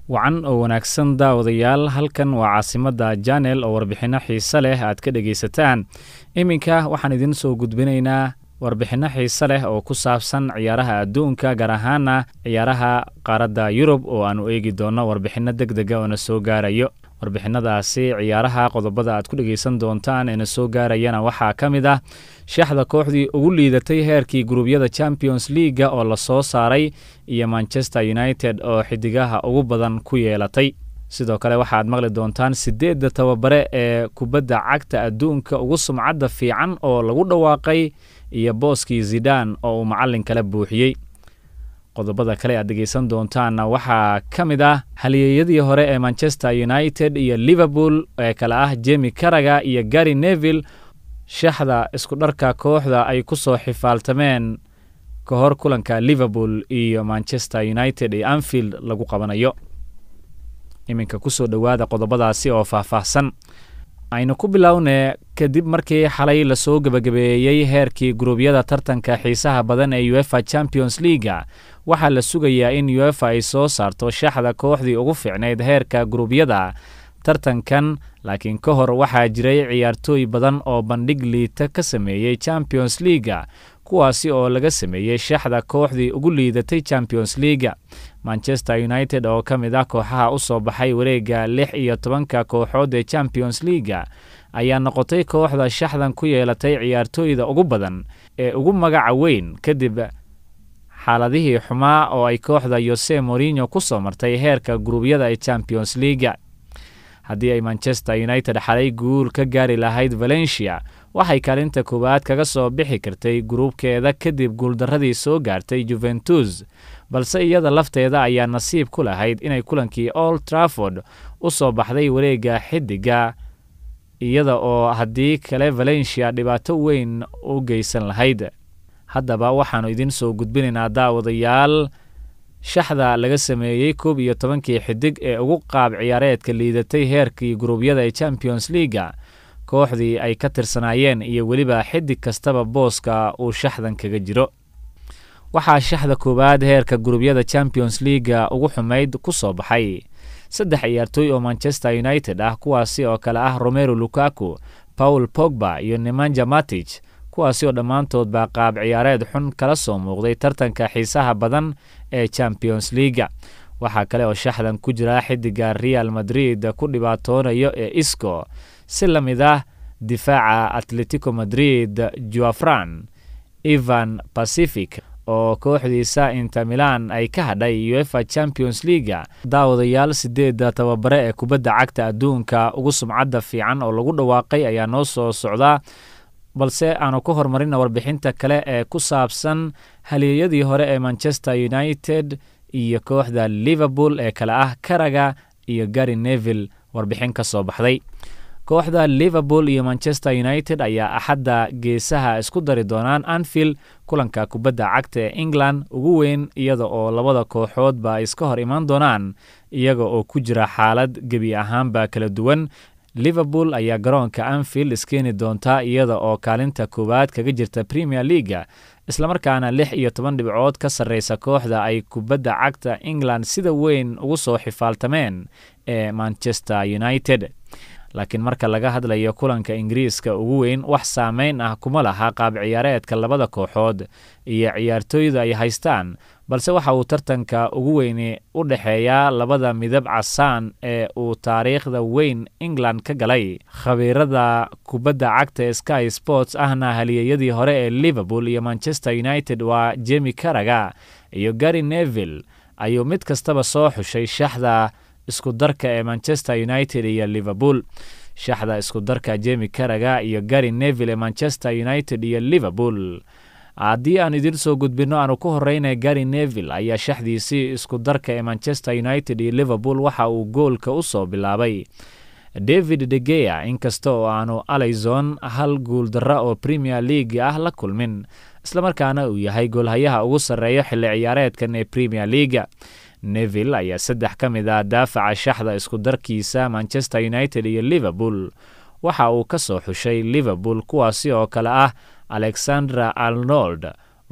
wacan oo wanaagsan daawadayaal halkan waa caasimadda janel oo warbixinno xiise leh aad ka dhegaysataan iminka waxaan idiin soo gudbinaynaa warbixinno xiise leh oo ku saabsan ciyaaraha adduunka gaar ahaana ciyaaraha qaaradda yurub oo aanu eegi doonno warbixinno deg dega oo na soo gaarayo warbixinadaasi ciyaaraha qodobada aad ku dhegaysan doontaan ee na soo gaarayana waxaa ka mid ah shaxda kooxdii ugu liidatay heerkii guruubyada champions leaga oo la soo saaray iyo manchester united oo xidigaha ugu badan ku yeelatay sidoo kale waxaad maqli doontaan sideedda tababare ee kubadda cagta adduunka ugu sumcadda fiican oo lagu dhawaaqay iyo booskii zidaan oo uu macallin kala buuxiyey qodobada kale aad dhegaysan doontaanna waxaa ka mid ah halyeeyadii hore ee manchester united iyo liverpool ee kale ah jemi karaga iyo gary neville shaxda isku dharka kooxda ay ku soo xifaaltameen ka hor kulanka liverpool iyo manchester united ee anfield lagu qabanayo iminka kusoo dhowaada qodobadaasi oo faahfaahsan aynu ku bilownee kadib markii xalay lasoo gebagabeeyey heerkii guruubyada tartanka xiisaha badan ee uefa champions leaga waxaa la sugayaa in uefa ay soo saarto shaxda kooxdii ugu fiicnayd heerka guruubyada tartankan laakiin ka hor waxaa jiray ciyaartooy badan oo bandhig liita ka sameeyey champions leaga kuwaasi oo laga sameeyey shaxda kooxdii ugu liidatay champions leaga manchester united oo ka mid ah kooxaha u soo baxay wareegga lix iyo tobanka kooxood ee champions leaga ayaa noqotay kooxda shaxdan ku yeelatay ciyaartooyda ugu badan ee ugu magaca weyn kadib xaaladihii xumaa oo ay kooxda yose morino ku soo martay heerka guruubyada ee champions leaga haddii ay manchester united xalay guul ka gaari lahayd valencia waxay kaalinta koowaad kaga soo bixi kartay gruubkeeda kadib guuldarradii soo gaartay juventus balse iyada lafteeda ayaa nasiib ku lahayd inay kulankii old trafford u soo baxday wareegga xidiga iyada oo haddii kale valencia dhibaato weyn u geysan lahayd haddaba waxaannu idiin soo gudbinaynaa daawadayaal shaxda laga sameeyey koob iyo tobankii xidig ee ugu qaab ciyaareedka liidatay heerkii guruubyada ee champions leaga kooxdii ay ka tirsanaayeen iyo weliba xidig kastaba booska uu shaxdan kaga jiro waxaa shaxda koowaad heerka guruubyada champions leaga ugu xumayd ku soo baxay saddex ciyaartooy oo manchester united ah kuwaasi oo kale ah romero lukaku paul pogba iyo nemanja matich kuwaasi oo dhammaantoodba qaab ciyaareed xun kala soo muuqday tartanka xiisaha badan ee champions leaga waxaa kale oo shaxdan ku jira xidiga real madrid ku dhibaatoonayo ee isco si la mid ah difaaca atletico madrid juafran evan pacific oo kooxdiisa inter milan ay ka hadhay uefa champions leaga daawadayaal sideedda tababare ee kubadda cagta adduunka ugu sumcadda fiican oo lagu dhawaaqay ayaa noo soo socdaa balse aanu ku horumarina warbixinta kale ee ku saabsan halyeeyadii hore ee manchester united iyo kooxda liverpool ee kale ah karaga iyo gary neville warbixin ka soo baxday kooxda liverpool iyo manchester united ayaa axadda geesaha isku dari doonaan anfield kulanka kubadda cagta ee england ugu weyn iyada oo labada kooxoodba ay iska hor imaan doonaan iyaga oo ku jira xaalad gebi ahaanba kala duwan liverpool ayaa garoonka anfield iskeeni doontaa iyada oo kaalinta koowaad kaga jirta premier leaga islamarkaana lix iyo toban dhibcood ka sarreysa kooxda ay kubadda cagta england sida weyn ugu soo xifaaltameen ee manchester united laakiin marka laga hadlayo kulanka ingiriiska ugu weyn wax saameyn ah kuma laha qaab ciyaareedka labada kooxood iyo ciyaartooyda ay haystaan balse waxa uu tartanka ugu weyni u dhexeeyaa labada midab casaan ee uu taariikhda weyn england ka galay khabiirada kubadda cagta sky sports ahna halyeeyadii hore ee liverpool iyo manchester united waa jemi karaga iyo gary neville ayuu mid kastaba soo xushay shaxda isku darka ee manchester united iyo liverpool shaxda isku darka jemi karaga iyo gary neville ee manchester united iyo liverpool haddii aan idiin soo gudbinno aanu ku horreynay gary neville ayaa shaxdiisii isku darka ee manchester united iyo liverpool waxa uu goolka u soo bilaabay david degea inkasta oo aanu alison hal guuldarra oo premier league ah la kulmin islamarkaana uu yahay goolhayaha ugu sarreeya xilli ciyaareedkan ee premier leaga neville ayaa saddex ka mid ah daafaca shaxda isku darkiisa manchester united iyo liverpool waxa uu ka soo xushay liverpool kuwaasi oo kale ah alexandra arnold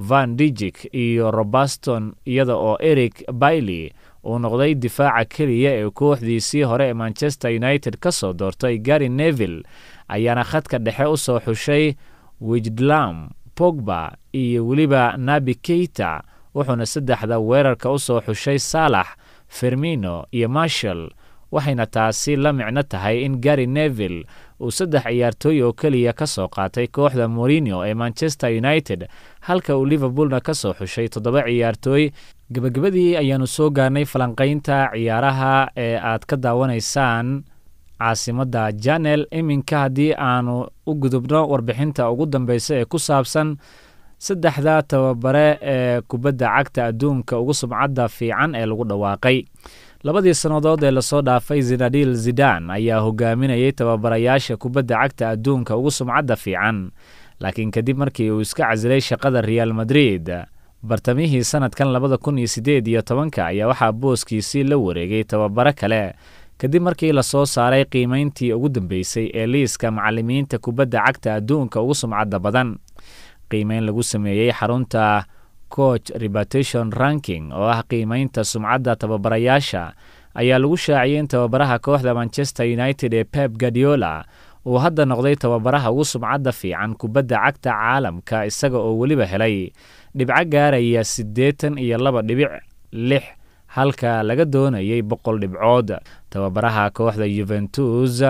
van dijik iyo robaston iyada oo eric bailey uu noqday difaaca keliya ee kooxdiisii hore ee manchester united ka soo doortay gary neville ayaana khadka dhexe u soo xushay wijdlam pogba iyo weliba nabi keita wuxuuna saddexda weerarka u soo xushay saalax fermino iyo marshall waxayna taasi la micno tahay in gary neville uu saddex ciyaartooy oo keliya ka soo qaatay kooxda morino ee manchester united halka uu liverpoolna ka soo xushay toddoba ciyaartooy gebagabadii ayaanu soo gaarnay falanqaynta ciyaaraha ee aad ka daawanaysaan caasimadda janel iminka haddii aanu u gudubno warbixinta ugu dambeysa ee ku saabsan saddexda tababare ee kubadda cagta adduunka ugu sumcadda fiican ee lagu dhawaaqay labadii sannadood ee lasoo dhaafay zinadil zidan ayaa hogaaminayay tababarayaasha kubadda cagta adduunka ugu sumcadda fiican laakiin kadib markii uu iska casilay shaqada real madrid bartamihii sanadkan labada kun iyo siddeed iyo tobanka ayaa waxaa booskiisii la wareegay tababaro kale kadib markii lasoo saaray qiimayntii ugu dambeysay ee liiska macallimiinta kubadda cagta adduunka ugu sumcadda badan qiimeyn lagu sameeyey xarunta coach reputation ranking oo ah qiimeynta sumcadda tababarayaasha ayaa lagu shaaciyey in tababaraha kooxda manchester united ee pep guardiola uu hadda noqday tababaraha ugu sumcadda fiican kubadda cagta caalamka isaga oo weliba helay dhibco gaaraya siddeetan iyo laba dhibic lix halka laga doonayay boqol dhibcood tababaraha kooxda yuventus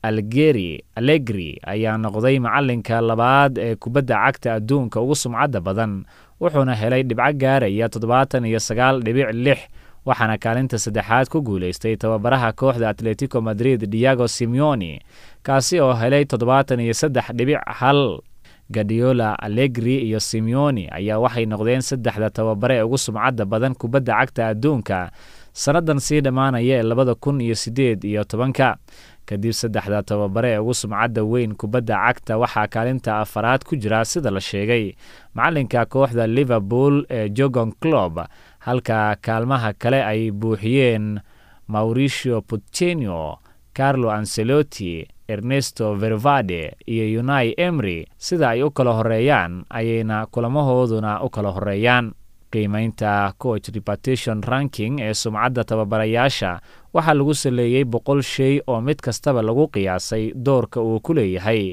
algeri allegri ayaa noqday macallinka labaad ee kubadda cagta adduunka ugu sumcadda badan wuxuuna helay dhibco gaaraya toddobaatan iyo sagaal dhibic lix waxaana kaalinta saddexaad ku guulaystay tababaraha kooxda atletico madrid diago simeoni kaasi oo helay toddobaatan iyo saddex dhibic hal gadiola allegri iyo simeoni ayaa waxay noqdeen saddexda tababare ee ugu sumcadda badan kubadda cagta adduunka sannadan sii dhammaanaya ee labada kun iyo siddeed iyo tobanka kadib saddexda tababare ee ugu sumcadda weyn kubadda cagta waxaa kaalinta afaraad ku jira sida la sheegay macallinka kooxda liverpool ee jogon clob halka kaalmaha kale ay buuxiyeen mauricio puccenio carlo ancelotti ernesto vervade iyo unai emry sida ay u kala horeeyaan ayayna kulamahooduna u kala horeeyaan qiimeynta coach reputation ranking ee sumcadda tababarayaasha waxaa lagu saleeyey boqol shay oo mid kastaba lagu qiyaasay doorka uu ku leeyahay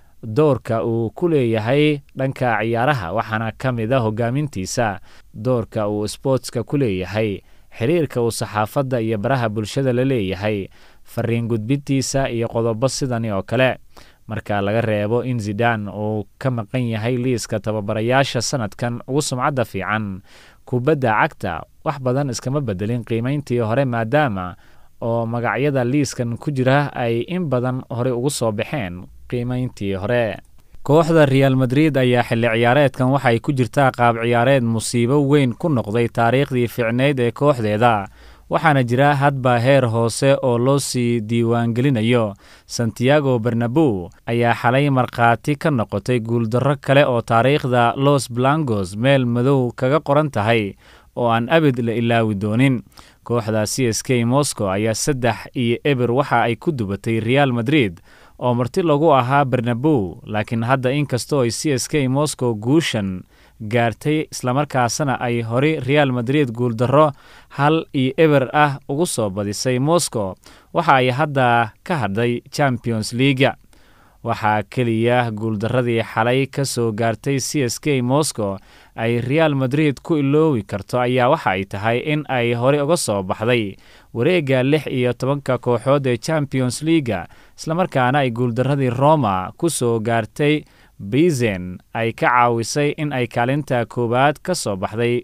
doorka uu ku leeyahay dhanka ciyaaraha waxaana ka mid a hogaamintiisa doorka uu sbootska ku leeyahay xiriirka uu saxaafadda iyo baraha bulshada la leeyahay fariin gudbintiisa iyo qodobo sidani oo kale marka laga reebo in zidan uu ka maqan yahay liiska tababarayaasha sanadkan ugu sumcadda fiican kubadda cagta wax badan iskama bedelin qiimayntii hore maadaama oo magacyada liiskan ku jira ay in badan horey ugu soo baxeen qiimayntii hore kooxda real madrid ayaa xilli ciyaareedkan waxay ku jirtaa qaab ciyaareed musiibo weyn ku noqday taariikhdii fiicneyd ee kooxdeeda waxaana jira hadba heer hoose oo loo sii diiwaangelinayo santiago bernabow ayaa xalay markhaati ka noqotay guuldarro kale oo taariikhda los blancos meel madow kaga qoran tahay oo aan abid la ilaawi doonin kooxda c s k moscow ayaa saddex iyo eber waxa ay ku dubatay real madrid oo marti lagu ahaa bernabow laakiin hadda inkastoo ay c s k moscow guushan gaartay islamarkaasna ay hori real madrid guuldarro hal iyo eber ah ugu soo badisay moscow waxa ay hadda ka hadhay champions leaga waxaa keliya guuldarradii xalay ka soo gaartay c s k moscow ay real madrid ku iloowi karto ayaa waxa ay tahay in ay horey uga soo baxday wareegga lix iyo tobanka kooxood ee champions leaga islamarkaana ay guuldarradii roma ku soo gaartay bizen ay ka caawisay in ay kaalinta koowaad ka soo baxday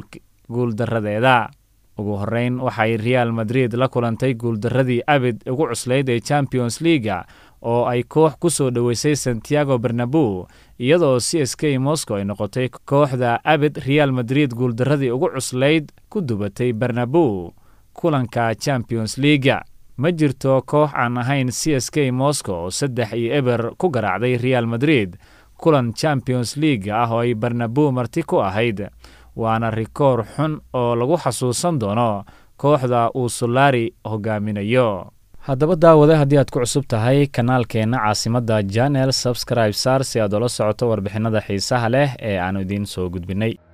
guuldarradeeda ugu horreyn waxay real madrid la kulantay guuldarradii abid ugu cuslayd ee champions leaga oo ay koox ku soo dhoweysay santiago bernabow iyadoo c s k moscow ay noqotay kooxda abid real madrid guuldarradii ugu cuslayd ku dubatay bernabow kulanka champions leaga ma jirto koox aan ahayn c s k moscow oo saddex iyo eber ku garaacday real madrid kulan champions league ah oo ay bernabow marti ku ahayd waana rikoor xun oo lagu xasuusan doono kooxda uu solari hogaaminayo haddaba daawade haddii aad ku cusub tahay kanaalkeenna caasimadda janel subscribe sar si aad ula socoto warbixinada xiisaha leh ee aanu idiin soo gudbinay